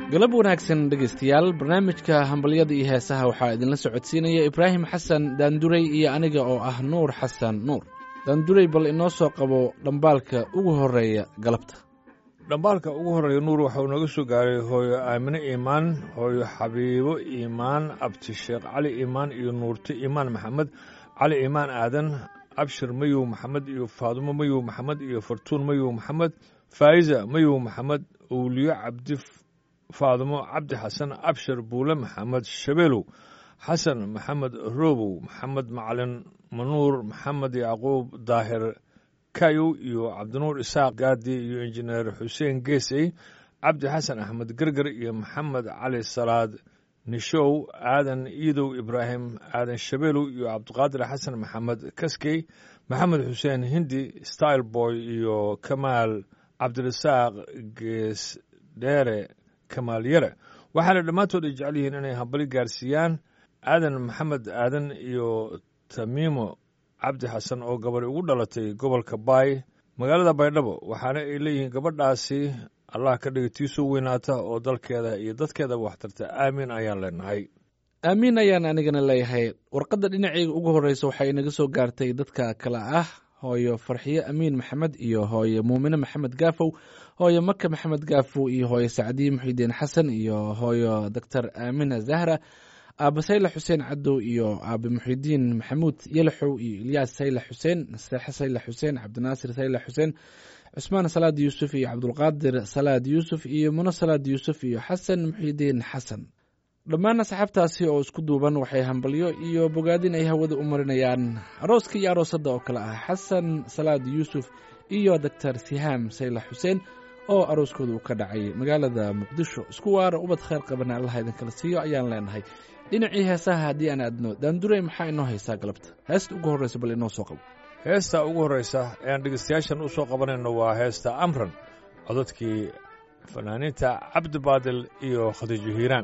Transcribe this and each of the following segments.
galab wanaagsan dhegaystayaal barnaamijka hambalyada iyo heesaha waxaa idinla socodsiinaya ibraahim xasan daanduray iyo aniga oo ah nuur xasan nuur daanduray bal inoo soo qabo dhambaalka ugu horeeya galabta dhambaalka ugu horreeya nuur waxauu naga soo gaaray hooyo aamine iimaan hooyo xabiibo iimaan abti sheekh cali iimaan iyo nuurte iimaan maxamed cali iimaan aadan abshir mayow maxamed iyo faadumo mayow maxamed iyo fartuun mayow maxamed faa'iza mayow maxamed owliyo cabdi faadumo cabdi xasan abshir buule maxamed shabeelow xasan maxamed roobow maxamed macalin manuur maxamed yacquub daahir kayow iyo cabdinuur isaaq gaadi iyo injineer xuseen geesey cabdi xasan axmed gerger iyo maxamed cali salaad nishow aadan iidow ibraahim aadan shabeelow iyo cabdiqaadir xasan maxamed kaskey maxamed xuseen hindi style boy iyo kamaal cabdirasaaq gees dheere kamaal yare waxaana dhammaantood ay jecel yihiin inay hambali gaarsiiyaan aadan maxamed aadan iyo tamiimo cabdi xasan oo gabadhi ugu dhalatay gobolka baay magaalada baydhabo waxaana ay leeyihiin gabadhaasi allah ka dhiga tiisoo weynaata oo dalkeeda iyo dadkeedaba waxtarta aamin ayaan leenahay aamiin ayaan anigana leeyahay warqadda dhinacayga ugu horreysa waxay inaga soo gaartay dadka kale ah hooyo farxiyo amiin maxamed iyo hooyo muumine maxamed gaafow hooyo maka maxamed gaafow iyo hooyo sacdiye muxidiin xasan iyo hooyo doctor aamina zahra aaba sayle xuseen cadow iyo aabe muxidiin maxamuud yelaxow iyo ilyaas sayle xuseen naseexe sayle xuseen cabdinaasir sayle xuseen cusmaan salaad yuusuf iyo cabdulqaadir salaad yuusuf iyo muno salaad yuusuf iyo xasan muxidiin xasan dhammaan asxaabtaasi oo isku duuban waxay hambalyo iyo bogaadin ay hawada u marinayaan arooska iyo aroosadda oo kale ah xasan salaad yuusuf iyo doctor sihaam sayle xuseen oo arooskooda uu ka dhacay magaalada muqdisho isku waara ubad khayr qabana allaha idinkala siiyo ayaan leenahay dhinacii heesaha haddii aan aadno daandurey maxaa inoo haysaa galabta heesta ugu horreysa bal inoo soo qabo heesta ugu horreysa eeaan dhegeystayaashan u soo qabanayno waa heesta amran codadkii fanaaniinta cabdi baadil iyo khadiijo hiiraan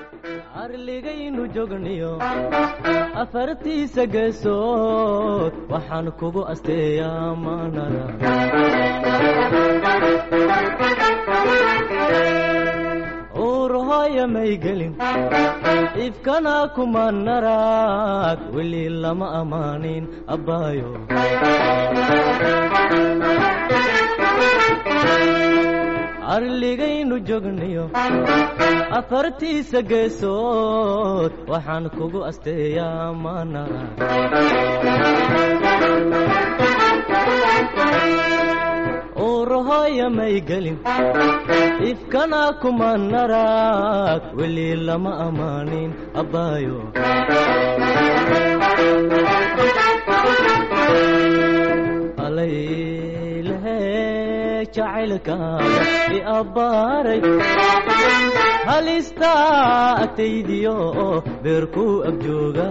arligaynu joogniyo afartiisa geesood waxaan kugu asteeyaa maanada uur hooya may gelin ifkana kuma naraag weli lama ammaanin abbaayo arligaynu joogniyo afartiisa geesood waxaan kugu asteeyaa maanara uurahooya may gelin ifkana kuma naraag weli lama ammaanin abbaayo jacaylkaaga i abbaaray halistaa agtaydiyo beerkuu agjooga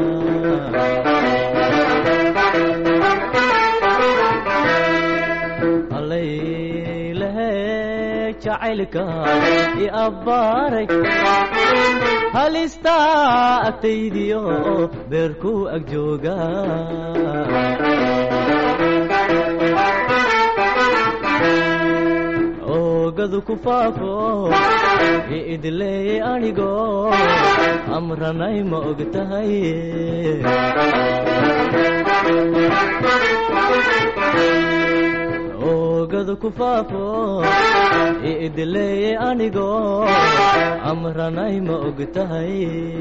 allaylehe jacaylkaaga i abbaaray halistaa agtaydiyo beerkuu agjooga oogadu ku faafo iidleeyey anigo amranay ma og tahay oogadu ku faafo iidleeyey anigo amranay ma og tahay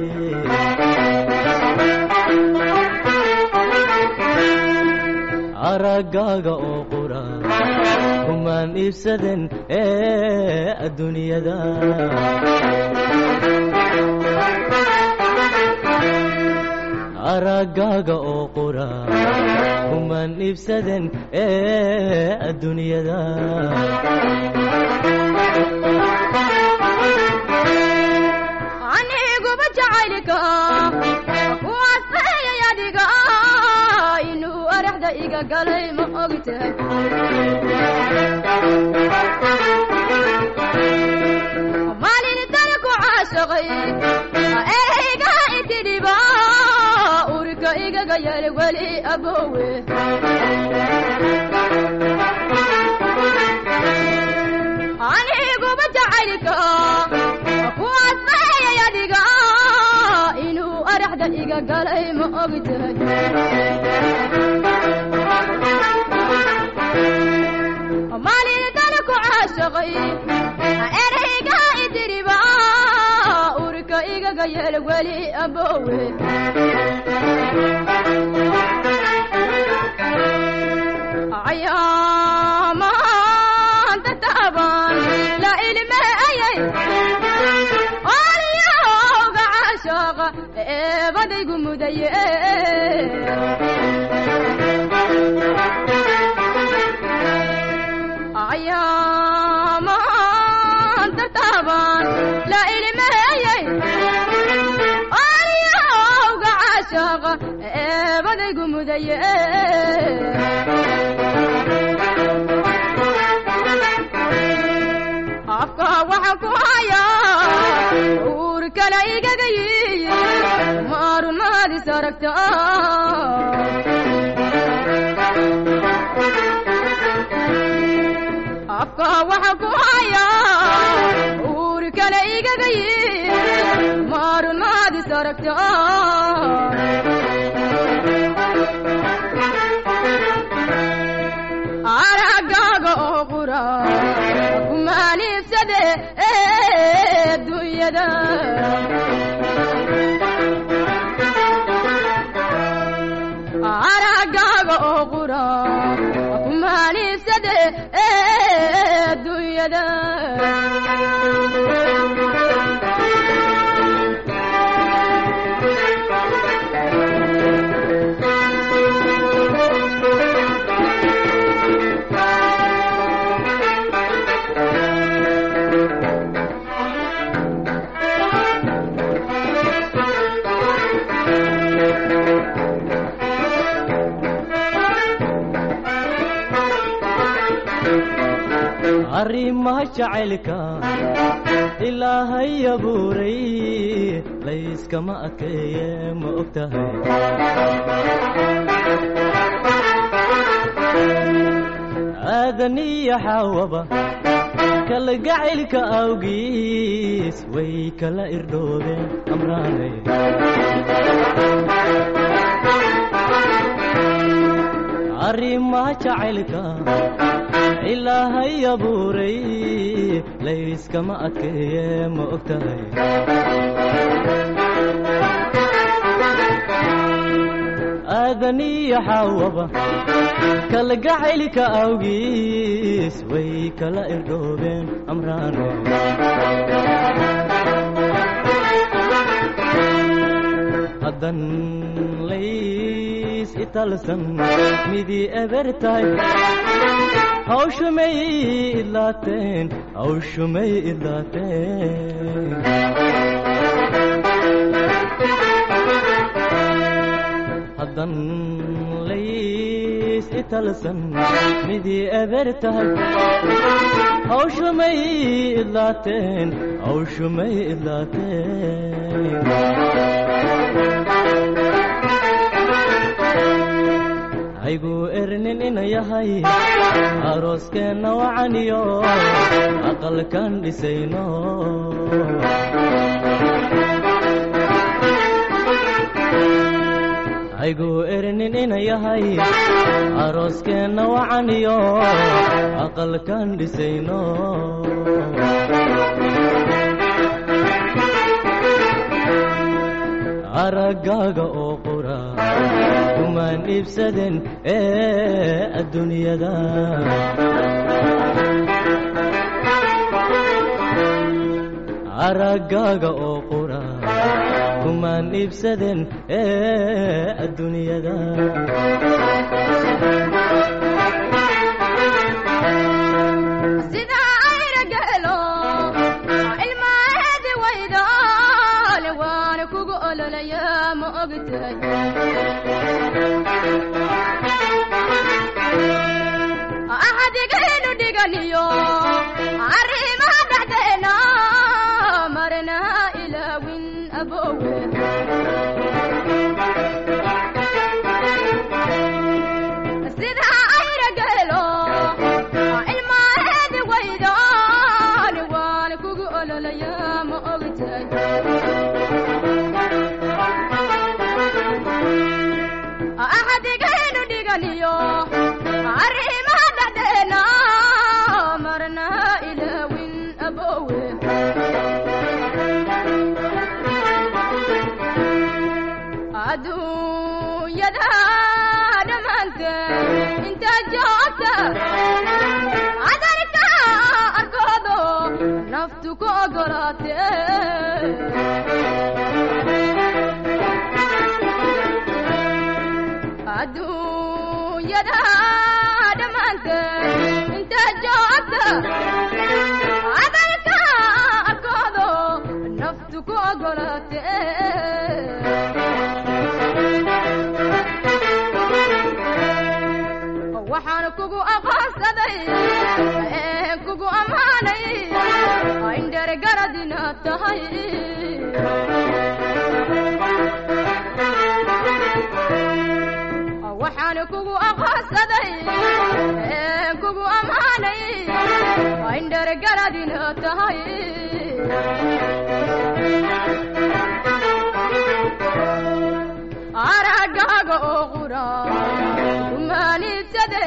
araggaaga oo qura kumaan iibsaden ee adduunyada araggaaga oo qura kumaan iibsaden ee adduunyada aniguba jacaylka waasayay adiga inuu araxda iga galay ma ogtahay maalin dana ku caashaqay erayga intidhiba urka igaga yar weli abowe aniguba jacaylka galay ma ogtahay maalintana ku caashaqay erayga idiriba urka igaga yeel weli abowe ayaamaanta taaban la ilmeeyay olyowga caashaaqa eebadaygu mudaye ayaamaanta taaban la ilmeeyay olyowga caashaaqa eebadaygu mudaye afka waxaan ku hayaa uur kale igaga yiyi maarun maadis aragta afka waxaan ku hayaa uur kale igaga yiyi maarun maadis aragta aragaaga oo qura kumaaniibsade dunyada aragaaga oo qura kumaaniibsade dunyada arrimaha jacaylka ilaahay abuuray layskama adkeeye ma og tahay aadan iyo xaawaba kalgacaylka awgiis way kala irdhoobeen amraanay arrimaha jacaylka ilaahay abuuray layskama adkeeye ma og tahay aadan iyo xaawaba kalgacaylka awgiis way kala irdhoobeen amraane haddan lays italsan midii eber tahay hawshumay idlaateen hawshumay idlaateen haddan lays italsan midii eber tahay hawshumay idlaateen hawshumay idlaateen haygu ernin ina yahay arooskeenna wacaniyo aqalkan dhisayno haygu ernin ina yahay arooskeenna wacaniyo aqalkan dhisayno araggaaga oo qura kumaan iibsaden ee adduunyada araggaaga oo qura kumaan iibsaden ee adduunyada sida ayna gelo ilmaheedi waydaale waana kugu ololaya ma ogtahay axadigaynu dhiganiyo arrimaha dhexdeena marna ilaawin abowe sida ayna gelo ilmaheedi waydaale waana kugu ololaya ma ogtahay adduunyada dhammaanteed intaad joogta adarka arkoodo naftu ku ogolaatee adduunyada dhammaanteed intaad joogta adalka arkoodo naftu ku ogolaatee waxaan kugu aqoonsaday ee kugu ammaanay indhere garad inaad tahay waxaan kugu aqoonsaday ee kugu ammaanay indhere garad inaad tahay aragaaga oo qura umaanidsade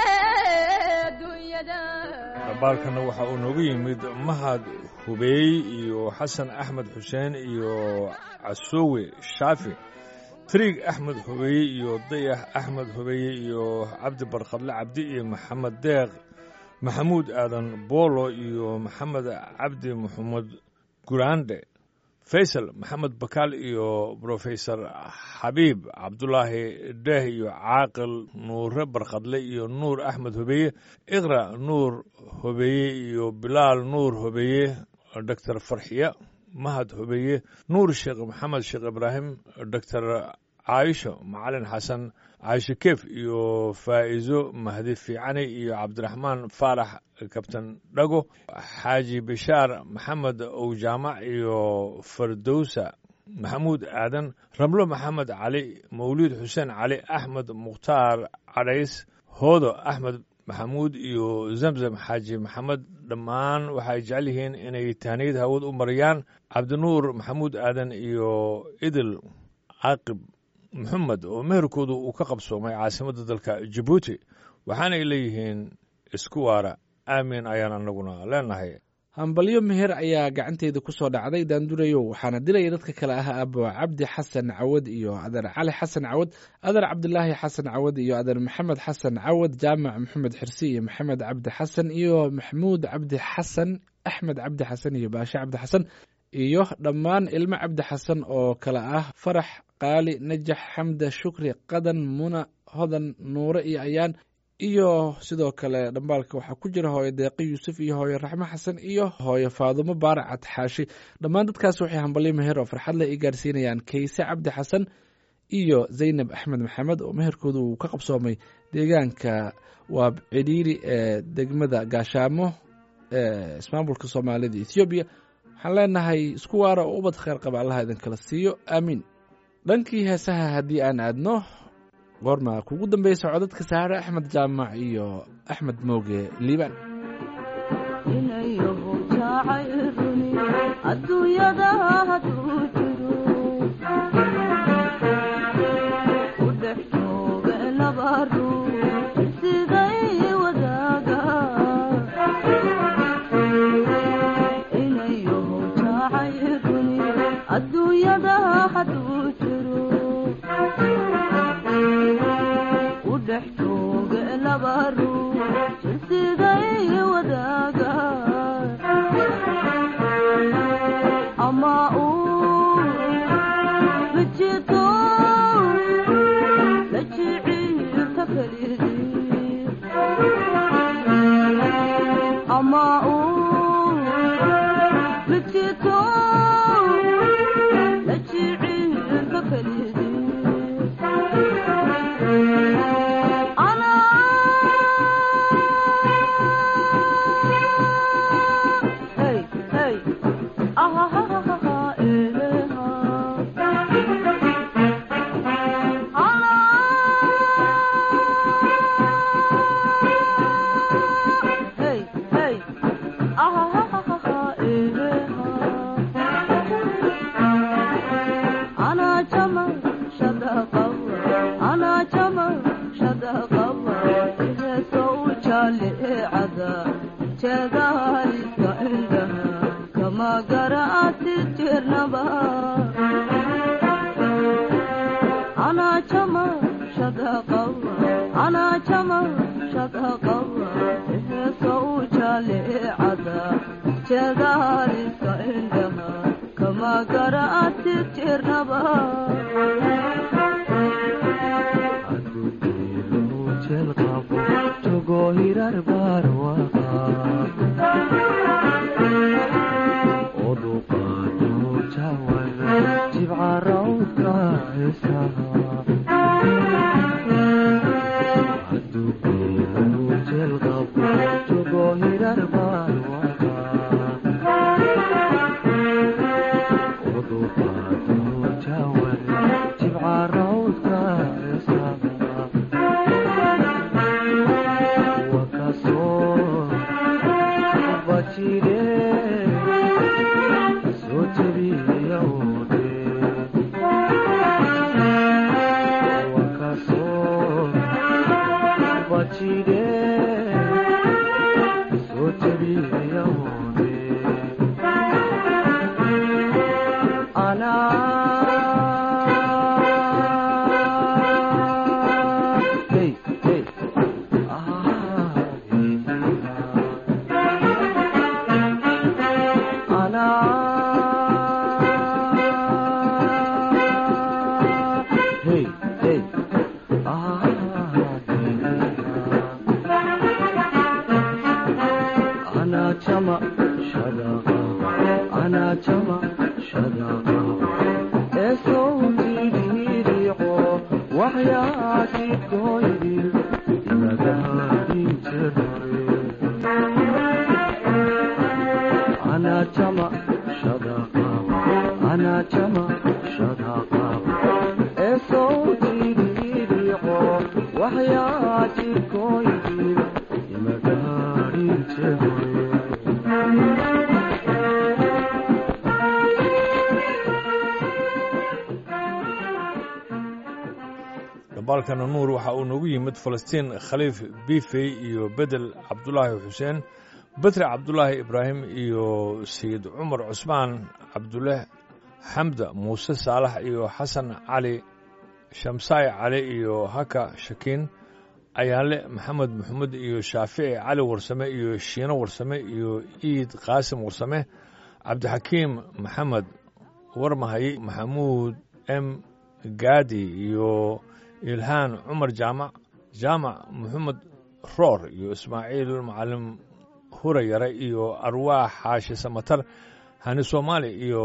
dunyada dabaalkana waxa uu noogu yimid mahad hubeey iyo xasan axmed xuseen iyo casoowe shaafi triig axmed hubeeye iyo dayax axmed hubeeye iyo cabdi barkhadle cabdi iyo maxamed deeq maxamuud aadan boolo iyo maxamed cabdi maxamed guraande faysal maxamed bakaal iyo brofesor xabiib cabdulaahi deeh iyo caaqil nuure barkhadle iyo nuur axmed hobeeye iqra nuur hobeeye iyo bilaal nuur hobeeye doctor farxiya mahad hobeeye nuur sheekh maxamed sheekh ibraahim doctor caayisho macalin xasan caayisho keef iyo faa'izo mahdi fiicani iyo cabdiraxmaan faarax kabtan dhago xaaji bishaar maxamed owjaamac iyo fardowsa maxamuud aadan ramlo maxamed cali mawliid xuseen cali axmed mukhtaar cadhays hoodo axmed maxamuud iyo zamzam xaaji maxamed dhammaan waxay jecel yihiin inay tahniyad hawad u mariyaan cabdinuur maxamuud aadan iyo idil caaqib maxamed oo meherkoodu uu ka qabsoomay caasimadda dalka jabuuti waxaanay leeyihiin isku waara aamin ayaan anaguna leenahay hambalyo meher ayaa gacanteeda ku soo dhacday daandurayow waxaana dilaya dadka kale ah abo cabdi xasan cawad iyo adeer cali xasan cawad adeer cabdilaahi xasan cawad iyo adeer maxamed xasan cawad jaamac maxamed xirsi iyo maxamed cabdi xasan iyo maxmuud cabdi xasan axmed cabdi xasan iyo baashe cabdi xasan iyo dhammaan ilmo cabdi xasan oo kale ah farax qaali najax xamda shukri qadan muna hodan nuure iyo ayaan iyo sidoo kale dhambaalka waxaa ku jira hooyo deeqi yuusuf iyo hooyo raxmo xasan iyo hooyo faadumo baaracad xaashi dhammaan dadkaas waxay hambalyo meher oo farxad leh i gaarsiinayaan kayse cabdi xasan iyo zaynab axmed maxamed oo meherkooda uu ka qabsoomay deegaanka waab cidhiiri ee degmada gaashaamo ee ismaamulka soomaalida ethoobiya waxaan leenahay isku waara oo ubad kheer qaba allaha idinkala siiyo aamiin dhankii heesaha haddii aan aadno goorma kugu dambeysa codadka saare axmed jaamac iyo axmed mooge liibaan inayahu jacayruni adduunyada hadduu jiro u dhex jooga laba ruux siday wadaaga inayahu jacayruni adduunyada hadduu jiro u dhex jooga laba ruux siday wadaaga ama uu mijito la jiciirka kelidii ama uu mijito la jiciirka kelidii Hey, hey. Ah, ah, ah, ah, ah, ah, eh, ah. Ah. Hey, hey. Ah, ah, ah, ah, ah, ah, eh, ah. أنا جمل شذا قوة أنا جمل شذا قوة إذا سوى لعذا جذلك عندها كما قرأت الجرنبا أنا جمل shadaqawa anaa jama shadaqawa heesa u jaleecada jeedaalisa indhaha kama garaati jirnaba dabaalkana nuur waxa uu noogu yimid falastiin khaliif bifey iyo bedel cabdulaahi xuseen bedre cabdulaahi ibraahim iyo sayid cumar cusmaan cabdule xamda muuse saalax iyo xasan cali shamsaay cali iyo haka shakiin ayaanle maxamed maxamed iyo shaafici cali warsame iyo shiino warsame iyo iid qaasim warsame cabdixakiim maxamed warmahay maxamuud m gaadi iyo ilhaan cumar jaamac jaamac maxamed roor iyo ismaaciil macalim hurayare iyo arwaax xaashi samatar hani soomaali iyo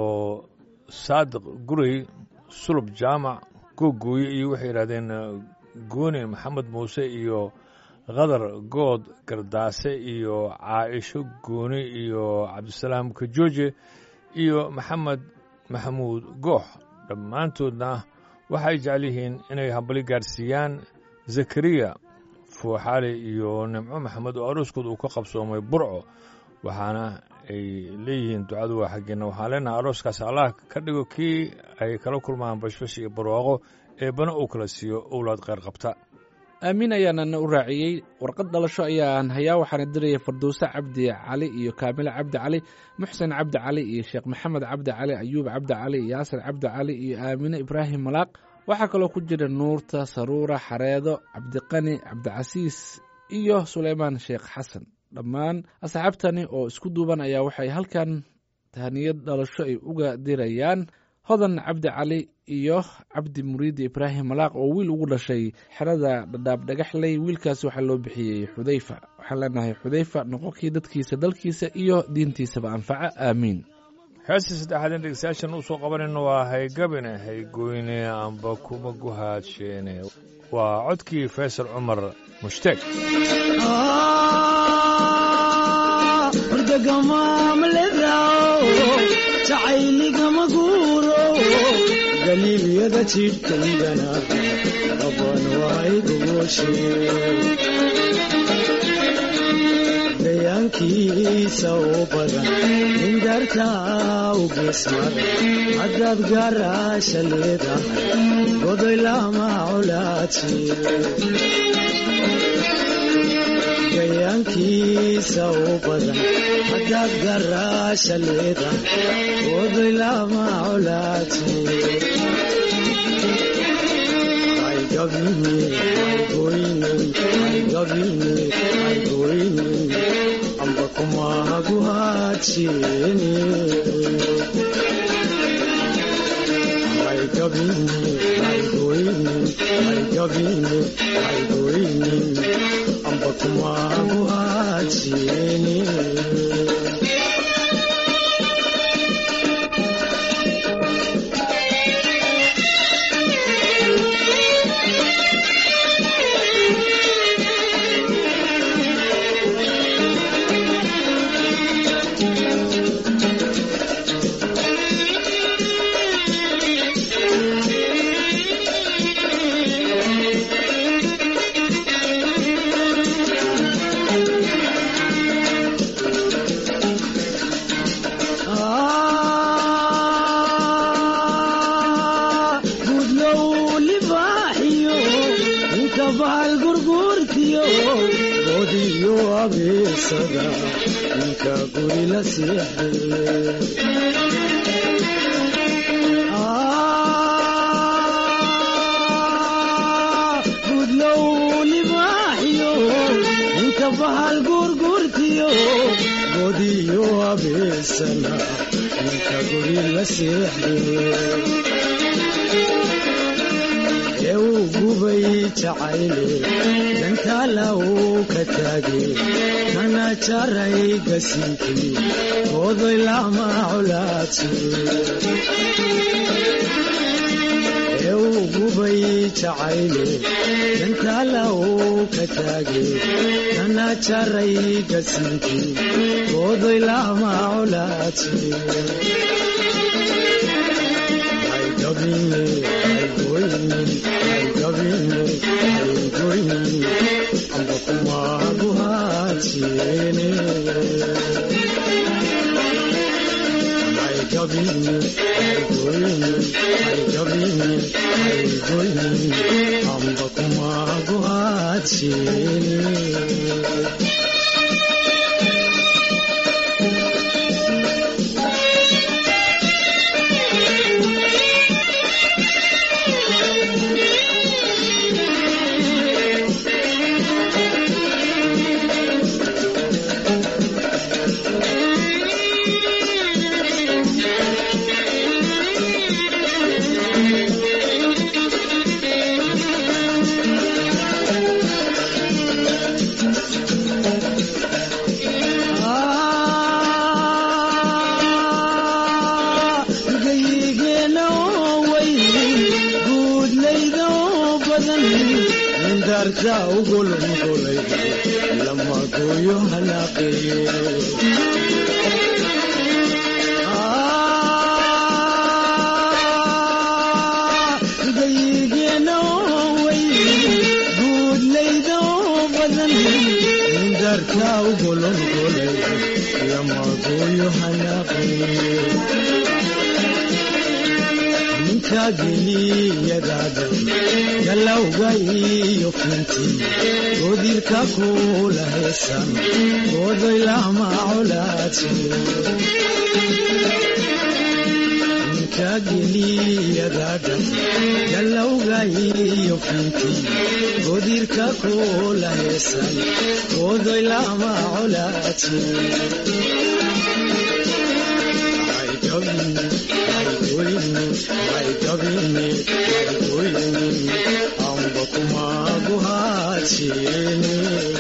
saadiq gurey sulub jaamac googooye iyo waxay yidhahdeen gooni maxamed muuse iyo khadar good gardaase iyo caaisho gooni iyo cabdisalaam kajooje iyo maxamed maxamuud goox dhammaantoodna waxay jecel yihiin inay hambali gaarsiiyaan zakariya fuuxaali iyo nimco maxamed oo arooskood uu ka qabsoomay burco waxaana ay leeyihiin ducadu waa xaggeena waxaan leenahay arooskaas allah ka dhigo kii ay kala kulmaan bashbash iyo barwaaqo eebbana uu kala siiyo owlaad kheyr qabta aamiin ayaanana u raaciyey warqad dhalasho ayaan hayaa waxaana diraya farduuse cabdi cali iyo kaamile cabdi cali muxsen cabdi cali iyo sheekh maxamed cabdi cali ayuub cabdi cali yaasir cabdi cali iyo aamine ibraahim malaaq waxaa kaloo ku jira nuurta saruura xareedo cabdiqani cabdicasiis iyo suleymaan sheekh xasan dhammaan asxaabtani oo isku duuban ayaa waxay halkan tahaniyad dhalasho ay uga dirayaan hodan cabdi cali iyo cabdi muriidi ibraahim malaaq oo wiil ugu dhashay xerada dhadhaab dhagaxley wiilkaasi waxaa loo bixiyey xudayfa waxaan leenahay xudayfa noqonkii dadkiisa dalkiisa iyo diintiisaba anfaca aamiin heestii saddexaad in dhegeystayaashan uu soo qabanayno waa haygabine haygoyne amba kuma guhaadsheene waa codkii faysal cumar mushtaeg jacayligama guuro galiilyada jidhkaygana qaban waaygugooshe gayaankiisa u badan indartaa u geesmar haddaad gaaraasha leedahay godoy lama colaaji gayaankiisa u badan haddaad garaasha leedahay godoy lama colaaji haygabin gabine goynin ay gabine ay goynin amba kumahagu hadsini ay gabine ay goynin ay gabine ay goynin amba kumahagu hadsini gudlow libaaxiyo inka bahal gurguurtiyo godiyo abeesada ninka guri la seexde gudlow libaaxiyo inka bahal gurguurtiyo godiyo abeesana ninka guri la seexde ee uu gubay jacayle dantaala uu ka taagay kana jaray gasinkii goodoy lama colaadsi ee uu gubay jacayle dantaala uu ka taagay kana jaray gasinkii goodoy lama colaadsi ay gabine ay goynin ay gabine ay goynin amba kumahagu hadsini ay gabine ay goynin ay gabine ay goynin amba kumahagu hadsini gayigeenna oo weyn guudlayda oo badan mindarta ugulungulay lama gooyo hanaaqeeye gayigeenna oo weyn guudlayda oo badan mindarta ugulungulay lama gooyo hanaaqeeye ninka geliyadaada galowga iyo finti godirka kula heesan godoy lama colaadsi ninka geliyadaada galowga iyo finti godirka kula heesan godoy lama colaadsi ay gabine ay goyne ay gabine ay goyne amba kumagu hadsini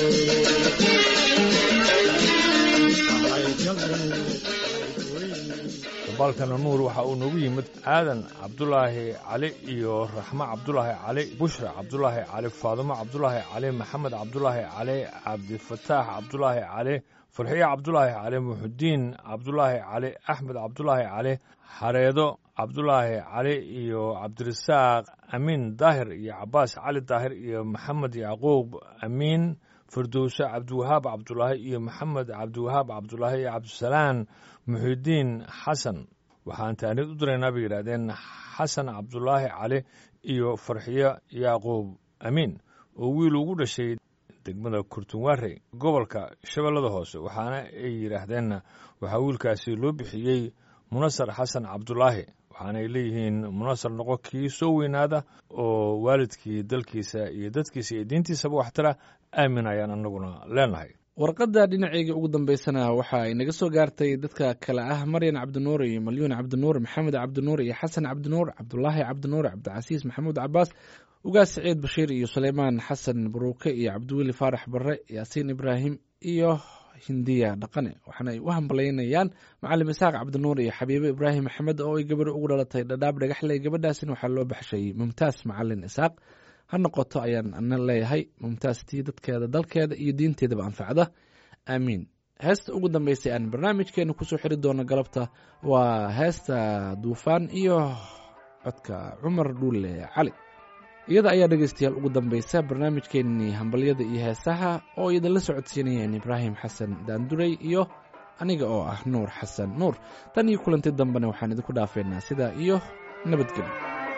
ay gabine ay goyne dabaalkana nuur waxa uu noogu yimid aadan cabdulaahi cali iyo raxmo cabdulaahi cali bushra cabdulaahi cali faadimo cabdulaahi cali maxamed cabdulaahi cali cabdifataax cabdulaahi cali farxiye cabdulaahi cali muxudiin cabdulaahi cali axmed cabdulaahi cali xareedo cabdulaahi cali iyo cabdirasaaq amiin daahir iyo cabaas cali daahir iyo maxamed yacquub amiin firdowse cabdiwahaab cabdulaahi iyo maxamed cabdiwahaab cabdulaahi iyo cabdisalaan muxidiin xasan waxaan taanid u diraynaa bay yidhaahdeen xasan cabdulaahi cali iyo farxiyo yacquub amiin oo wiil ugu dhashay degmada kurtunwaarey gobolka shabeellada hoose waxaana ay yidhaahdeen waxaa wiilkaasi loo bixiyey munasar xasan cabdulaahi waxaanay leeyihiin munaasar noqo kii soo weynaada oo waalidkii dalkiisa iyo dadkiisa iyo diintiisaba waxtara aamin ayaan anaguna leenahay warqadda dhinaceyga ugu dambeysana waxa ay naga soo gaartay dadka kale ah maryan cabdinuur iyo malyuun cabdinuur maxamed cabdinuur iyo xasan cabdinuur cabdulaahi cabdinuur cabdicasiis maxamuud cabaas ugaas saciid bashiir iyo suleymaan xasan baruuke iyo cabdiweli faarax barre yaasiin ibraahim iyo hindiya dhaqane waxaana ay u hambalyeynayaan macalim isaaq cabdinuur iyo xabiibe ibraahim maxamed oo ay gabar ugu dhalatay dhadhaab dhagaxley gabadhaasina waxaa loo baxshay mumtaas macalin isaaq ha noqoto ayaan ana leeyahay mumtaastii dadkeeda dalkeeda iyo diinteedaba anfacda aamiin heesta ugu dambeysay aan barnaamijkeena kusoo xiri doono galabta waa heesta duufaan iyo codka cumar dhuule cali iyada ayaa dhegeystayaal ugu dambeysa barnaamijkeenii hambalyada iyo heesaha oo idinla socodsiinayeen ibraahim xasan daanduray iyo aniga oo ah nuur xasan nuur tan iyo kulanti dambena waxaan idinku dhaafeynaa sidaa iyo nabadgelyo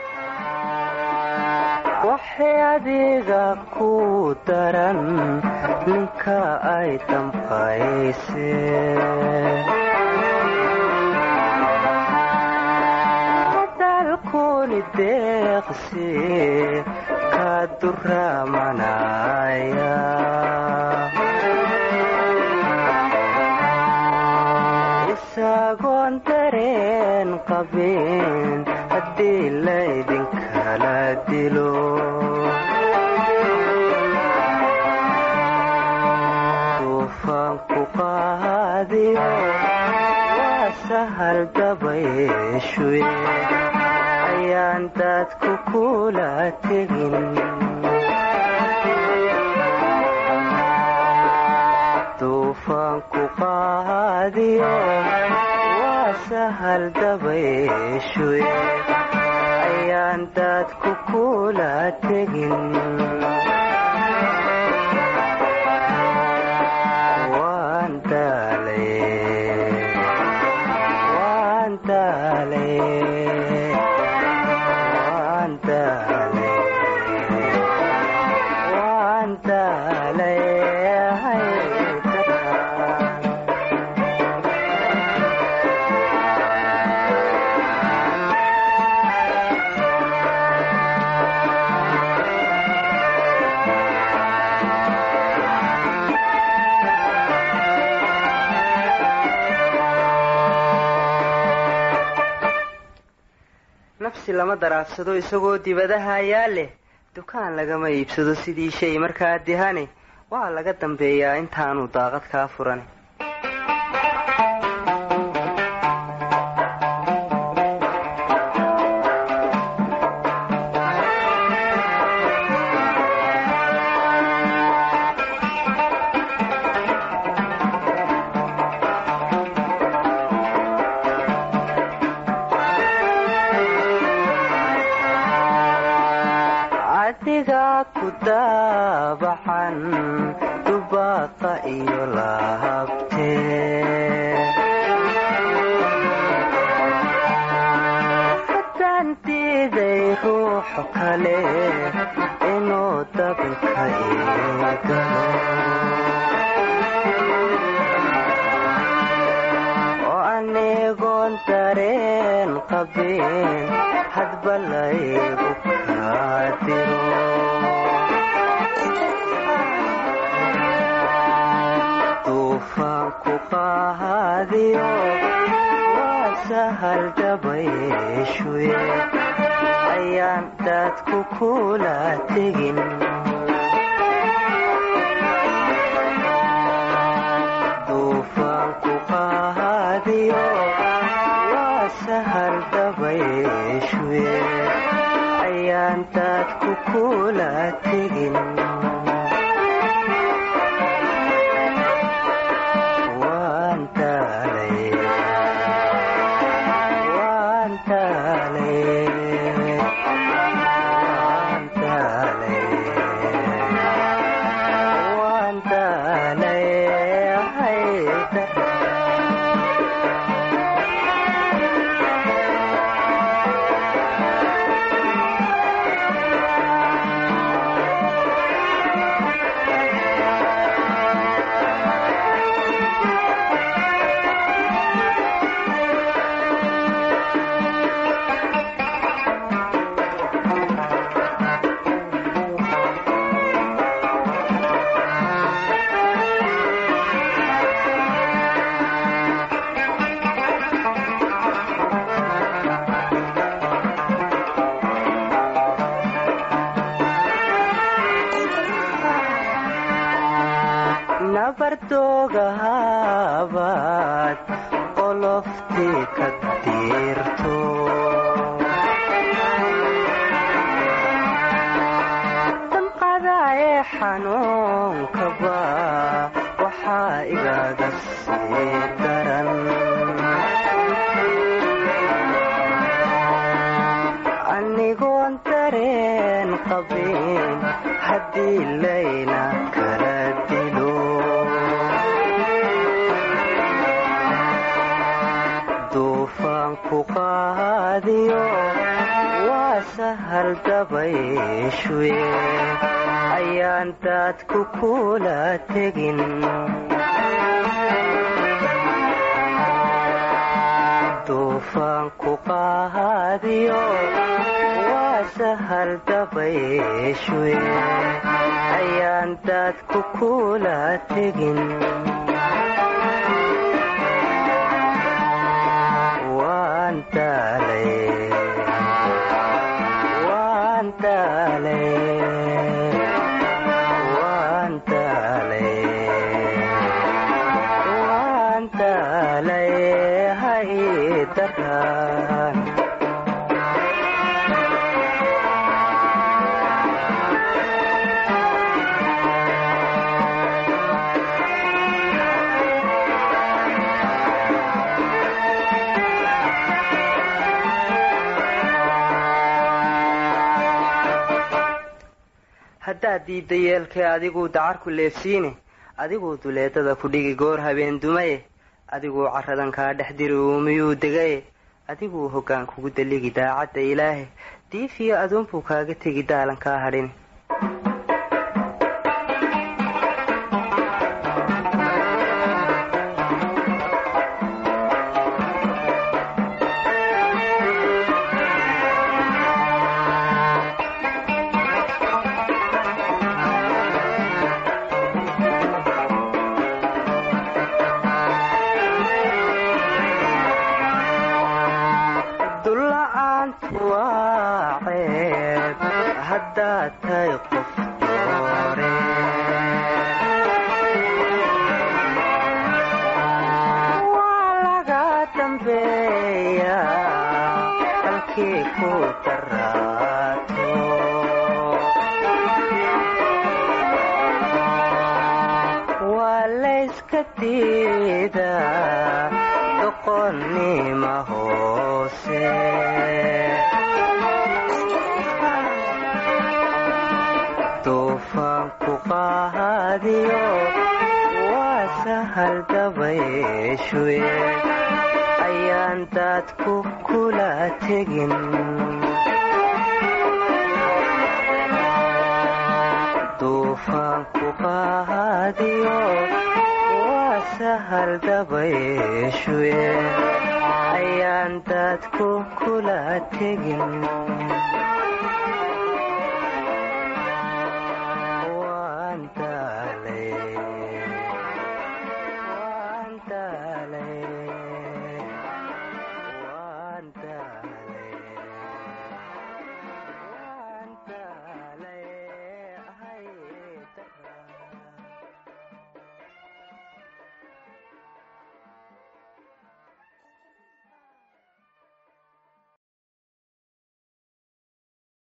waxay adiga ku daran ninka ay dambayse dalkuni deeqsi ka duramanaya isagoon dareen qabin haddii laydinkala dilo duufaanku qaadiyo waa sahal dabayshuye ayaan dadku kula tegin duufaanku qaadiyo waa sahal dabayshuye ayaan dadku kula tegin waan daalay waan daalay waan daalay waan daalay haydaran nafsi lama daraadsado isagoo dibadaha ayaa leh dukaan lagama iibsado sidii shay markaa dihane waa laga dambeeyaa intaanu daaqad kaa furan adiga ku daabacan dubaaqa iyo lahabte haddaan diiday ruuxu kale inuu dabinka iigalo oo anigoon dareen qabin hadba laygu kaadiro duufaanku qaadiyo waa sahal dabayshuye ayaan dadku kula tegin duufaanku qaadiyo waa sahal dabayshuye ayaan dadku kula tegin waan daalay waan daalay waan daalay waan daalay haydaran qabin haddii layna kala dilo duufaanku qaadiyo waa sahal dabayshuye ayaan daadku kula tegin duufaanku qaadiyo waa sahal dabayshuye ayaan daadku kula tegin waan daalay waan daalay waan daalay waan daalay hay daraan haddaad diidda yeelkee adiguu dacarku leefsiine adiguu duleedada ku dhigi goor habeen dumaye adiguu caradan kaa dhex diri uumiyuu degaye adiguu hoggaan kugu daligi daacadda ilaahe diifiyo aduunbuu kaaga tegi daalan kaa hadhin dulla-aantu waa ceeb haddaad tahay qof doore waa laga dambeeya halkii ku daraato waa layska diidaa doqonnima hoose duufaanku qaadiyo waa sahal dabayshuye ayaan daadku kula tegin duufaanku qaadiyo waa sahal dabayshuye ayaan daadku kula tegin